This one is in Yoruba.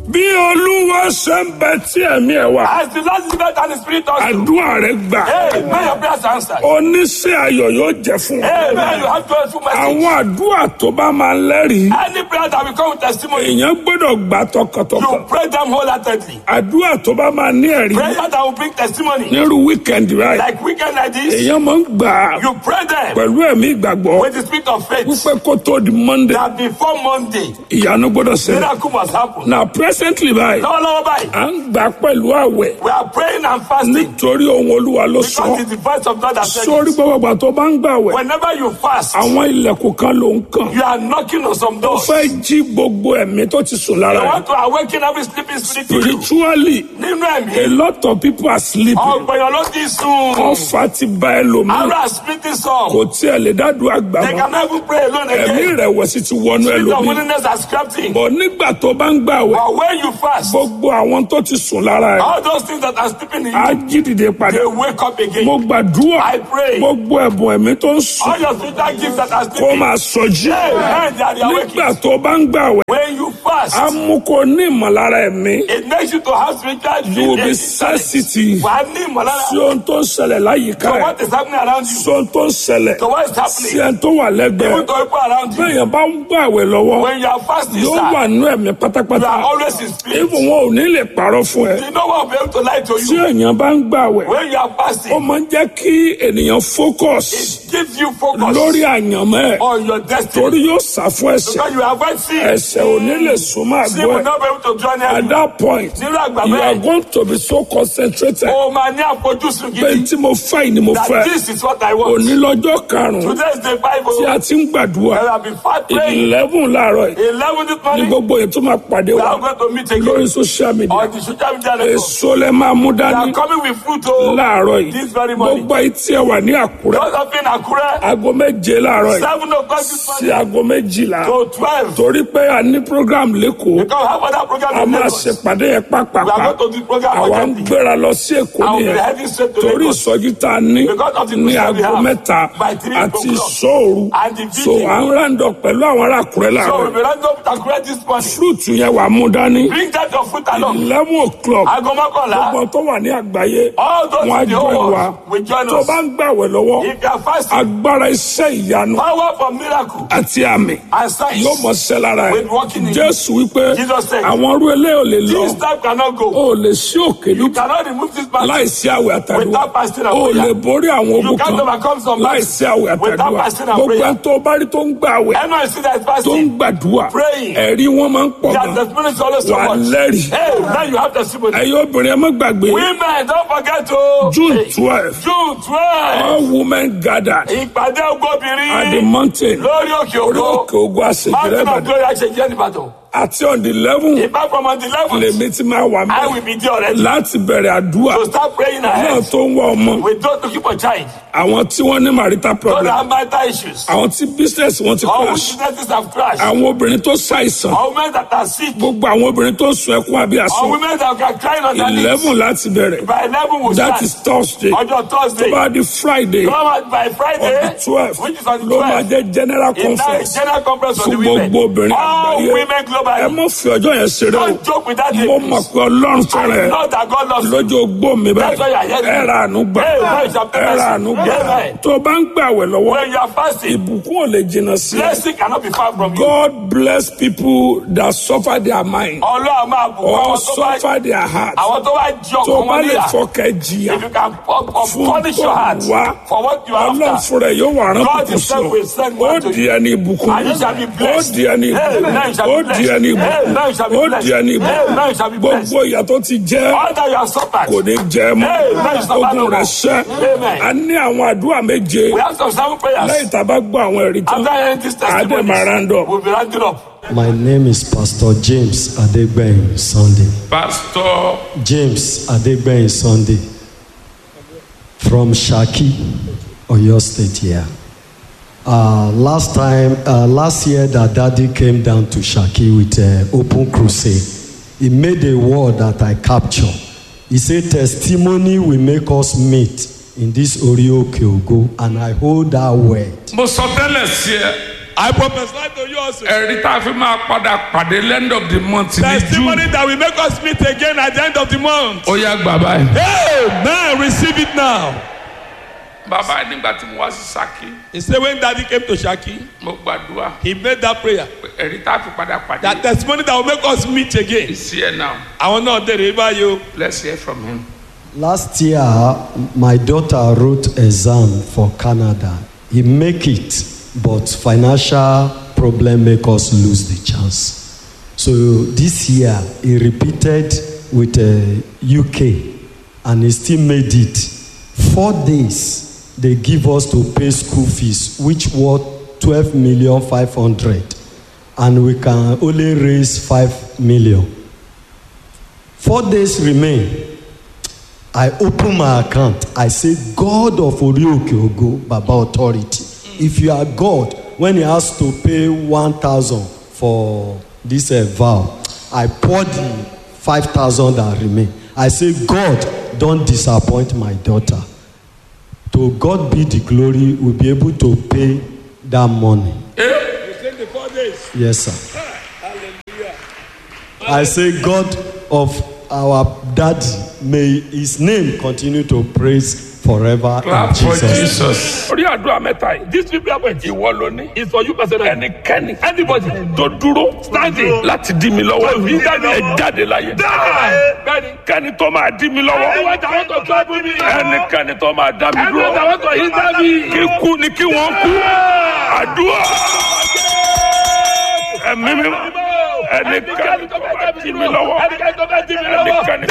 bí olúwa ṣe ń bẹ tí ẹ̀mí ẹ̀ wà As the Lord is better than the Spirit also. àdúrà rẹ gbà Hey, may your prayers answered. oníṣẹ́ ayọ̀ yóò jẹ́ fún ọ. Hey, may you have joyful message. àwọn àdúrà tó bá máa ń lẹ́rìí Any prayer that will come with testimony, èèyàn gbọ́dọ̀ gbà tọkàntọkàn you pray them wholeheartedly. àdúrà tó bá máa ní ẹ̀rí Prayer that will bring testimony, nírú wíkẹ́ndì rẹ like weekend like this, èèyàn máa ń gbà á you pray them pẹ̀lú ẹ̀mí ìgbàgbọ́ with the spirit of faith. wípé kó tó di monday That before Monday, ìyanu gbọ́dọ̀ ṣẹlẹ̀ miracle must happen. na presently báyìí Lọ́wọ́lọ́wọ́ báyìí, à ń gbà pẹ̀lú àwẹ̀ we are praying and fasting nítorí ohun olúwa ló sọ because it's the voice of God that says sórí it. gbogbo àgbà tó bá ń gbàwẹ̀ Whenever you fast, àwọn ilẹ̀kùn kan ló ń kàn you are knocking on some ó doors. fẹ́ jí gbogbo ẹ̀mí tó ti sùn lára You rẹ̀ want to awaken every sleeping spirit in you. spiritually Nínú a ẹ̀mí, lot of people are sleeping ọ̀gbẹ̀yàn ló ti sùn. ọfà ti ba ẹlòmíì Ara splitting some. kò tiẹ̀ lè dádùn àgbà They mọ́ can never pray alone ẹ̀mí again. ìrẹ̀wẹ̀sì ti wọnú Spirit of ẹlòmíì willingness has crept in. bọ̀ nígbà tó bá ń gbàwẹ̀ But when you fast, gbogbo àwọn tó ti sùn lára ẹ̀ all those things that are sleeping in á you, jí dìde padà they wake up again. mo gbàdúrà I pray. gbogbo ẹ̀bùn ẹ̀mí tó ń sùn All your spiritual gifts that are kó sleeping, máa sọjí Amen, they are nígbà awakened. tó bá ń gbàwẹ̀ When you fast, á mú kó ní ìmọ̀lára ẹ̀mí it makes you to have spiritual you will be gifts. sensitive Wà á ní ìmọ̀lára. sí ohun tó ń ṣẹlẹ̀ láyìíká So ẹ̀ what is happening around you? sí ohun tó ń ṣẹlẹ̀ So what is sí happening? ẹni tó wà lẹ́gbẹ̀ẹ́ Even to people around you. bẹ́ẹ̀yàn bá ń gbàwẹ̀ lọ́wọ́ When you are fasting, yóò sir, wà nínú ẹ̀mí you pátápátá are always in spirit. ibùn wọn ò ní lè parọ́ fún ẹ You know what will be able to lie to tí you. èèyàn bá ń gbàwẹ̀ When you are ó fasting, máa ń jẹ́ kí ènìyàn focus it gives you focus lórí àyànmọ́ ẹ̀ on your destiny. torí yóò sá fún ẹ̀ṣẹ̀ Because you avoid sin. ẹ̀ṣẹ̀ ò ní lè súnmọ́ Sin àgọ́ will ẹ̀ not be able to draw near at you. that point Nínú àgbà you are bẹ́ẹ̀, going to be so concentrated o máa ní àfojúsùn pé gidi. tí mo fẹ́ yìí ni mo That fẹ́ this is what I want. òní lọ́jọ́ karùn-ún Today is the Bible. tí a ti ń gbàdúrà There have been five praying. eleven láàárọ̀ yìí Eleven this ní morning. gbogbo yẹn tó máa pàdé We wa are going to meet lórí again social media on the social media network. èso lẹ máa mú We are dání coming with fruit. Oh, láàárọ̀ yìí this very morning. gbogbo etí ẹ wà ní àkúrẹ́ Those of you in Akure, aago méje láàárọ̀ yìí seven o'clock this sí morning aago méjìlá to twelve. torí pé a ní program lẹ́kọ̀ọ́ Because we have other program a in máa Lagos. ṣèpàdé yẹn We are pápápá going to do program àwa ń urgently. gbéra lọ sí èkó I will be nìyẹn heading straight to torí Lagos. ìsọjí tá a ní Because of the ní mission we aago have mẹ́ta by three àti o'clock. ìṣòru And the so vigil. à ń rándọ̀ pẹ̀lú àwọn ará àkúrẹ́ So láàárọ̀ we will run up to Akure this morning. fúrúùtù yẹn wà mú dání Bring that your fruit along. eleven o'clock Aago mọ́kànlá. gbogbo tó wà ní àgbáyé All those wọn á in the jọ whole ìwà world will join tó us. bá ń gbàwẹ̀ lọ́wọ́ If you are fasting, agbára iṣẹ́ ìyanu power for miracle àti àmì and signs. yóò mọ ṣẹ́ lára ẹ̀ With walking in jésù wípé Jesus said, àwọn ọrú eléyìí ò lè lọ This time cannot go. ó lè ṣí òkè You lùtù cannot remove this man. láìsí àwẹ̀ àtàdúrà Without fasting and ó prayer. lè borí àwọn You ogun can't kan overcome some láìsí àwẹ̀ Without àtàdúrà fasting and gbogbo prayer. ẹni tó bá rí tó ń gbà àwẹ̀ Anyone see that is tó ń fasting, gbàdúrà praying, ẹ̀rí wọn máa ń pọ̀ that gan the spirit is always so wà much. lẹ́rìí Hey, now you have testimony. ẹ̀yin obìnrin ẹ má gbàgbé Women, don't forget to june Hey, twelve June twelve. all women gathered Ìpàdé at the ògbóbìnrin mountain lórí òkè orí ògo. òkè ogun àṣejìrẹ́ Mountain of ìbàdàn glory àṣejẹ́ nìbàdàn. àti on the eleven Ìbá from on the eleventh, lèmi ti máa wà I mẹ́ will be there already. láti bẹ̀rẹ̀ àdúrà To start praying náà ahead. tó ń wá ọmọ We don't looking for child. àwọn tí wọ́n ní marital Those problem are marital issues. àwọn tí business wọn ti All crash businesses have crashed. àwọn obìnrin tó ṣàìsàn All women that are sick. gbogbo àwọn obìnrin tó ń sun ẹkún àbí All àsùn women that are crying on their knees. eleven láti bẹ̀rẹ̀ By eleven will that start. is thursday Ọjọ́ tó Thursday. bá di friday Come out by on Friday. the twelve Which is on the ló máa 12th. jẹ́ general In that conference general conference of fún the women. gbogbo obìnrin All àgbáyé women ẹ globally. mọ̀ fi ọjọ́ yẹn ṣeré o Don't joke with that day. mo mọ̀ please. pé ọlọ́run fẹ́ràn I ẹ know that God loves you. lọ́jọ́ ogbó mi That's why you are báyìí here. ẹ ra àánú gbà Amen. Chapter ẹ ra àánú gbà Amen. tó o bá ń gbàwẹ̀ lọ́wọ́ When you are fasting, ìbùkún ò lè jìnnà sí ẹ. blessing cannot be far from you. God bless people that suffer their mind Ọlọ́run máa bù kún or àwọn tó bá suffer their heart. àwọn tó bá jí tó ọkàn bá wọn lè níyà. fọkẹ́ jìyà If you can pu- pu- fún punish your heart wá for what you are ọlọ́run after. fúnra ẹ̀ yóò wà rán God bùkún sí himself will send ọ ó one to di you. ẹni ìbùkún And you shall be ó blessed. di ẹni ìbùkún Amen. You shall be ó di blessed. ẹni Amen. You shall be ìbùkún ó blessed. di ẹni Amen. ìbùkún You shall be blessed. gbogbo ìyà tó ti jẹ́ All that you have suffered. kò ní jẹ́ mọ́ Amen. You shall ogun not rẹ̀ know. ṣẹ́ Amen. a ní àwọn àdúrà méje We have some seven prayers. lẹ́yìn tá a bá gbọ́ àwọn ẹ̀rí tán After hearing this àádẹ́ testimony, máa rándọ̀ we'll be rounding up. My name is Pastor James Adegbeyin Sunday. pásítọ̀ James Adegbeyin Sunday from Shaki, Oyo State here. Uh, last time, uh, last year, that daddy came down to Shaki with uh, open crusade. He made a word that I capture. He said, "Testimony will make us meet in this Oreo Kyogo," and I hold that word. mo sọ tẹ́lẹ̀ sí ẹ I prophesy to you also. ẹ̀rí tá a fi máa padà pàdé end of the month ní Testimony june that will make us meet again at the end of the month. ó yá gbà báyìí. Amen. Receive it now. bàbá yìí nígbà tí mo wá sí saki He said when daddy came to Shaki, mo gbàdúrà he made that prayer. pé ẹ̀rí tá a fi padà pàdé That testimony that will make us meet again. is here now Àwọn náà dèrè báyìí o. let's hear from him. Last year, my daughter wrote exam for Canada. He make it, but financial problem make us lose the chance. So this year, he repeated with uh, UK, and he still made it. Four days, they give us to pay school fees, which worth twelve million five hundred, and we can only raise five million. Four days remain. I open my account. I say, God of Orioke Ogo, Baba Authority. If you are God, when He has to pay 1,000 for this uh, vow, I pour the 5,000 that remain. I say, God, don't disappoint my daughter. To God be the glory, we'll be able to pay that money. You said the four days. Yes, sir. I say, God of our daddy, may his name continue to praise forever clap in for Jesus. jesus. orí àdúrà mẹ́ta yìí This three prayer points ìwọ ló ní. is for you personally. ẹnikẹ́ni Anybody tó dúró Standing. láti dí mi lọ́wọ́ To hinder me. ẹ jáde láyé. die. Bẹ́ẹ̀ni. kẹ́ni tó máa dí mi lọ́wọ́ Anyone that want to trouble me. ẹnikẹ́ni tó máa dá mi Anyone that dúró want to hinder me. kíkú ni kí wọ́n kú àdúrà ẹ̀mí mi ẹnikẹ́ni tó máa dí mi lọ́wọ́ Ẹnikẹ́ni tó bá dí mi lọ́wọ́. ẹnikẹ́ni